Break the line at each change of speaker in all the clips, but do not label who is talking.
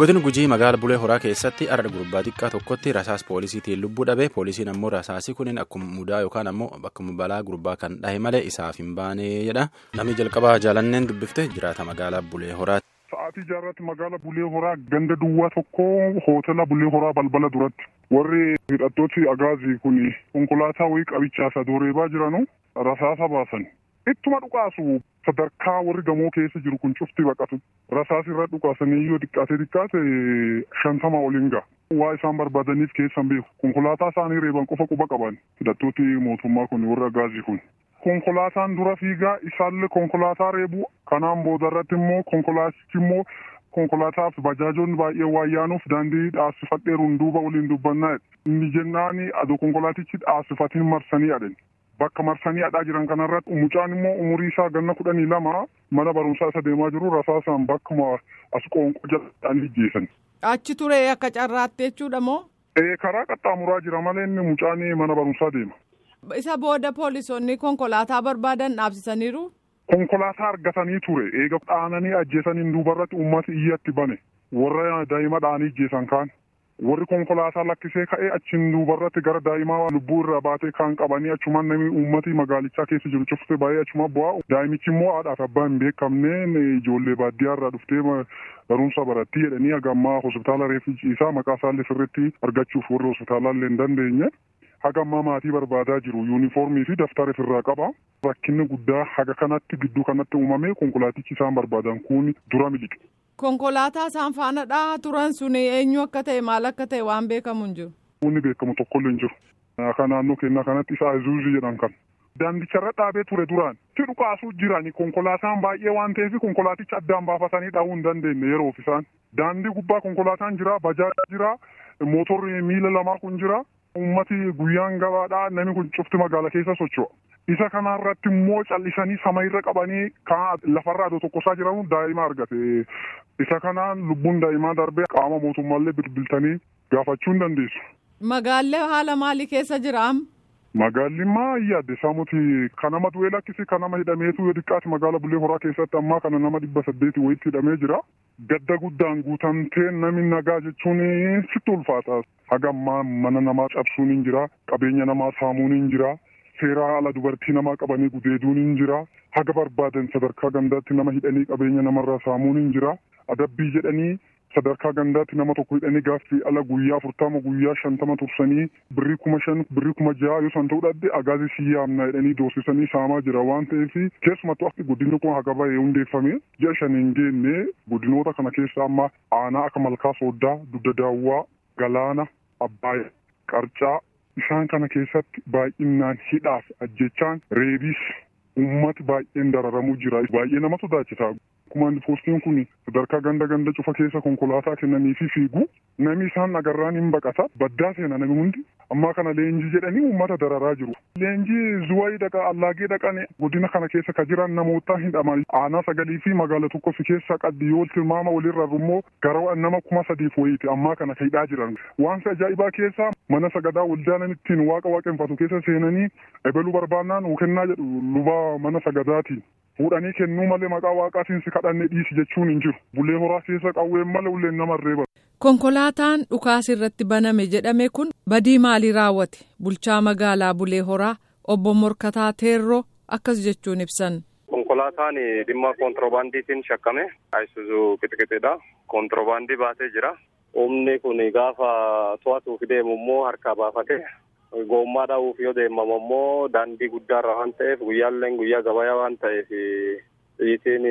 Godina Gujii magaala Bulee Horaa keessatti arda gurbaa xiqqaa tokkotti rasaas poolisiitiin lubbuu dhabe poolisiin ammoo rasaasii kunin akkuma mudaa yookaan ammoo akkuma balaa gurbaa kan dhahe malee isaaf hin baane jedha namni jalqabaa jaalanneen dubbifte jiraata magaalaa Bulee Horaati.
Sa'aatii jaarratti magaala Bulee Horaa ganda duwwaa tokko hootela Bulee Horaa balbala duratti warri hidhattooti agaazii kun konkolaataa wayii qabichaasa dooreebaa jiranu rasaasa baasan. Ittuma dhukaasu sadarkaa warri gamoo keessa jiru kun cufti baqatu. Rasaas irra dhukaasanii yoo xiqqaate xiqqaate shantama oliin ga'a. Waa isaan barbaadaniif keessan beeku. Konkolaataa isaanii reeban qofa quba qaban. Hidhattooti mootummaa kun warri agaazii kun. Konkolaataan dura fiigaa isaallee konkolaataa reebu kanaan boodarratti immoo konkolaatichi immoo konkolaataaf bajaajoonni baay'ee waayyaanuuf daandii dhaabsifadheeruun duuba waliin dubbannaa inni jennaani adoo konkolaatichi dhaabsifatiin marsanii adeemu. Bakka marsanii adhaa jiran kanarratti mucaan immoo umurii isaa ganna kudhanii lama mana barumsaa isa deemaa jiru rasaasaan bakkuma as qoonqoo jalaan ijjeessan.
Achi ture akka carraatti jechuudha moo?
Ee karaa qaxxaamuraa jira malee inni mucaan mana barumsaa deema.
Isa booda poolisoonni konkolaataa barbaadan dhaabsisaniiru?
Konkolaataa argatanii ture eega dhaananii ajjeesaniin duubarratti uummati iyyatti bane warra daa'ima dhaanii ajjeesan kaan. warri konkolaataa lakkisee ka'ee achiin duubarratti gara daa'imaa lubbuu irraa baatee kan qabanii achumaan namni uummatii magaalichaa keessa jiru cufte baay'ee achuma bu'aa daa'imichi immoo haadhaaf abbaa hin beekamneen ijoollee baadiyyaa irraa dhuftee barumsa barattii jedhanii haga ammaa hospitaala reeffi isaa maqaa isaallee sirriitti argachuuf warri hospitaalaa illee hin dandeenye haga ammaa maatii barbaadaa jiru yuunifoormii fi daftara ofirraa qaba rakkinni guddaa haga kanatti gidduu kanatti uumame konkolaatichi isaan barbaadan kun dura miliqe.
Konkolaataa isaan faana dhahaa turan sun eenyu akka ta'e maal akka ta'e waan beekamu hin jiru.
Wanni beekamu tokkollee hin jiru. Akka naannoo keenyaa kanatti isa Azuuzii jedhan kan. Daandicharra dhaabee ture duraan. Itti dhukaasuu jirani konkolaataan baay'ee waan ta'eef konkolaaticha addaan baafatanii dhahuu hin dandeenye yeroof isaan. Daandii gubbaa konkolaataan jira, bajaajii jira, mootorri miila lamaa kun jira. Uummati guyyaan gabaadhaa namni kun cufti magaala keessa socho'a. Isa kanarratti immoo callisanii sama irra qabanii kan lafarraa adoo tokkosaa jiran daa'ima argate. Isa kanaan lubbuun daa'imaa darbee qaama mootummaallee bilbiltanii gaafachuu hin dandeessu.
Magaallee haala maalii keessa jiraam?
Magaalli maa yaadde saamuti kan nama du'ee lakkisi kan nama hidhameetu yoo xiqqaate magaala Bulee Horaa keessatti ammaa kana nama dhibba saddeeti wayitti hidhamee jira. Gadda guddaan guutamtee namni nagaa jechuun sitti ulfaata. Haga ammaa mana namaa cabsuun hin jira. Qabeenya namaa saamuun hin jira. Seeraa ala dubartii namaa qabanii gudeeduun hin jira. Haga barbaadan sadarkaa gandaatti nama hidhanii qabeenya namarraa saamuun hin jira. Adabbii jedhanii sadarkaa gandaatti nama tokko hidhanii gaaffii ala guyyaa afurtama guyyaa shantama tursanii birrii kuma shan birrii kuma jaha yoo san ta'uu dhabde agaazii si yaamna jedhanii doorsisanii saamaa jira waan ta'eef keessumattuu akka guddinni kun haga bahee hundeeffame ji'a shan hin geenne guddinoota kana keessa amma aanaa akka malkaa sooddaa dugda daawwaa galaana abbaaya qarcaa isaan kana keessatti baay'inaan hidhaaf ajjechaan reebiis uummati baay'een dararamuu jira baay'ee nama sodaachisa. Kumaan poostiin kun sadarkaa ganda ganda cufa keessa konkolaataa kennanii fi fiigu namni isaan agarraan hin baqata baddaa seena namni hundi ammaa kana leenjii jedhanii uummata dararaa jiru. Leenjii zuwayii dhaqa allaagee dhaqan godina kana keessa ka jiran namoota hin dhaman aanaa sagalii fi magaala tokko fi keessa qabdi yoo tilmaama walirra immoo gara nama kuma sadiif wayiiti ammaa kana ka hidhaa jiran. Waan ajaa'ibaa keessa mana sagadaa waldaanan ittiin waaqa waaqeffatu keessa seenanii ebaluu barbaannaan uu kennaa jedhu luba mana sagadaatiin. Fuudhanii kennuu malee maqaa waaqaatiin si kadhanne dhiisi jechuun hin jiru. Bulee horaa keessa qawween malee ulleen nama reeba.
Konkolaataan dhukaasa irratti baname jedhame kun badii maalii raawwate? Bulchaa magaalaa Bulee Horaa obbo Morkataa Teerroo akkas jechuun ibsan.
Konkolaataan dhimma kontiroobaandiitiin shakkame. Ayisuuzuu qixqixiidha. Kontiroobaandii baatee jira. Humni kun gaafa to'atuuf deemu immoo harkaa baafate. Goommaa dhahuuf yoo deemamu immoo daandii guddaarra waan ta'eef guyyaalleen guyyaa gabayaa waan ta'eef xiyyitiin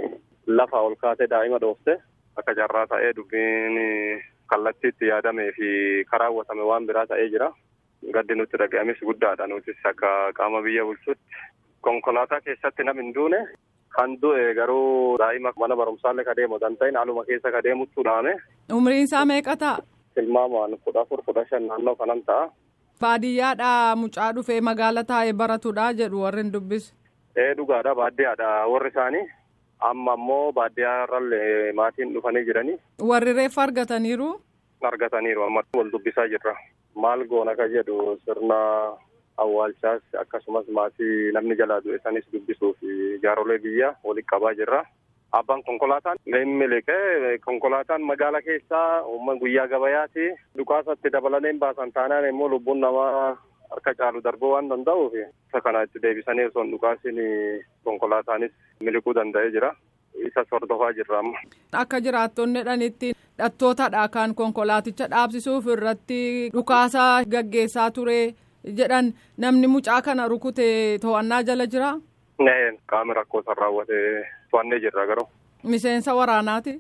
lafa ol kaatee daa'ima dhoofte akka carraa ta'ee dubbiin kallattiitti yaadamee fi karaawwatame waan biraa ta'ee jira. Gaddi nutti dhaga'ames guddaadha nutis akka qaama biyya bulchuutti. Konkolaataa keessatti nam hin duune kan du'e garuu daa'ima mana barumsaallee ka deemu kan ta'in haaluma keessa ka deemuttu dhaame.
Umriin isaa meeqa ta'a?
Tilmaamaan kudha afur kudha shan naannoo kanan ta'a.
Baadiyyaadhaa mucaa dhufee magaala taa'ee baratudha jedhu warri hin dubbisu.
Ee dhugaadha baadiyyaadha warri isaanii amma ammoo baadiyyaarrallee maatiin dhufanii jiranii.
Warri reeffa argataniiru.
Argataniiru amma wal dubbisaa jirra. Maal goona ka jedhu sirna awwaalchaas akkasumas maatii namni jalaa du'e sanis dubbisuuf jaarolee biyya walitti qabaa jirra. Abbaan konkolaataan inni liqee konkolaataan magaala keessaa uummanni guyyaa gabayaati. Dhukaasatti dabalanii baasan taanaan immoo lubbuun namaa harka caalu darbuu waan danda'uuf isa kana itti deebisanii osoo hin dhukaasin konkolaataanis miliquu danda'ee jira. Isa hordofaa jirra amma.
Akka jiraattonni jedhanitti dhattootadha kan konkolaaticha dhaabsisuuf irratti dhukaasa gaggeessaa ture jedhan namni mucaa kana rukute to'annaa jala jira.
Qaama rakkoo san raawwate to'annee jirra garuu.
Miseensa waraanaati.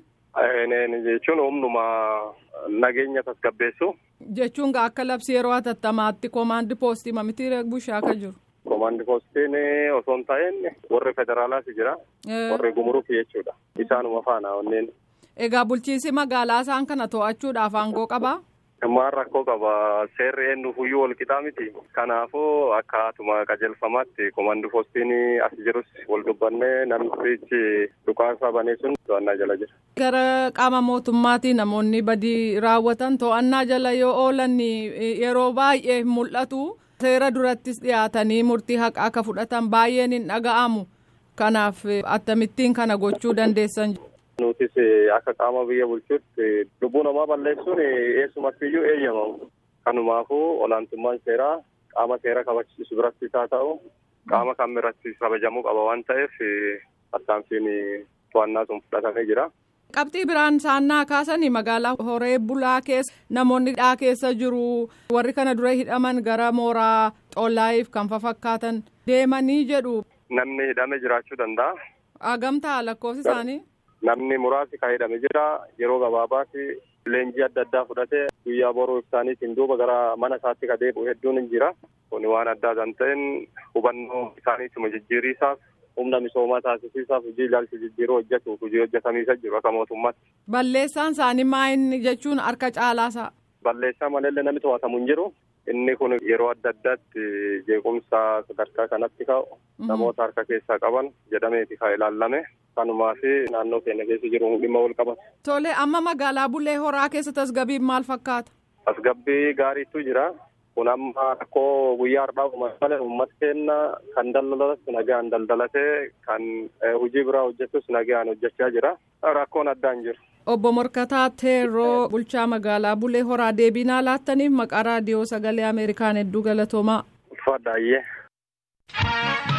Jechuun humnuma nageenya tasgabbeessu.
Jechuun akka labsii yeroo hatattamaatti koomaandi poostii mamitti bushaa akka jiru.
Koomaandi poostiin osoo hin ta'in warri federaalaas jira. Warri gumuruuf jechuudha. Isaanuma faana onneen.
Egaa bulchiinsi magaalaa isaan kana to'achuudhaaf aangoo qabaa?
Ammaan rakkoo qaba. Seerri eenyuufuyyuu wal qixaa miti. Kanaafuu akkaatuma qajeelfamaatti koomaandi poostiin as jirus wal dubbannee namichi dhukaasa banee sun to'annaa jala jira.
Gara qaama mootummaatti namoonni badii raawwatan to'annaa jala yoo oolan yeroo baay'ee mul'atu. Seera durattis dhiyaatanii murtii haqaa akka fudhatan baay'een hin dhaga'amu. Kanaaf akkamittiin kana gochuu dandeessan.
Nutis akka qaama biyya bulchuutti lubbuu namaa balleessuun eessumattiyyuu eeyyamamu. Kanumaafuu olaantummaan seeraa qaama seera kabachiisu biratti haa ta'u qaama kam biratti kabajamuu qaba waan ta'eef tarkaanfiin to'annaa sun fudhatamee jira.
Qabxii biraan saannaa kaasanii magaalaa horee bulaa keessa namoonni hidhaa keessa jiru warri kana dura hidhaman gara mooraa xollaayiif kan fakkaatan deemanii jedhu.
Namni hidhame jiraachuu danda'a.
Hagamtaa lakkoofsi isaanii.
Namni muraasi kan hidhame jira yeroo gabaabaatti leenjii adda addaa fudhatee guyyaa boruu isaaniitiin duuba gara mana isaatti kan deebi'u hedduun hin jira. Kun waan addaa kan ta'een hubannoo isaaniituma jijjiiriisaaf humna misoomaa taasisiisaaf hojii ilaalcha jijjiiruu hojjetuuf hojii hojjetamiisa jiru akka mootummaatti.
Balleessaan isaanii maayini jechuun harka caalaasaa.
Balleessaa malee namni to'atamu hin jiru. Inni kun yeroo adda addaatti jeequmsa sadarkaa kanatti ka'u namoota harka keessaa qaban jedhameeti kan ilaallame. Kanumaa fi naannoo keenya keessa jiru dhimma wal qabata.
Tole amma magaalaa Bulee Horaa keessa tasgabbiin maal fakkaata?
Tasgabbii gaariitu jira. Kun amma rakkoo guyyaa har'aa malee uummata keenya kan daldalatus nagaan daldalatee kan hojii biraa hojjetus nagaan hojjechaa jira. Rakkoon addaan jiru.
Obbo Morkataa Teeroo bulchaa magaalaa Bulee Horaa deebinaa laattaniif maqaa raadiyoo sagalee Ameerikaan hedduu galatoomaa.
Uffadha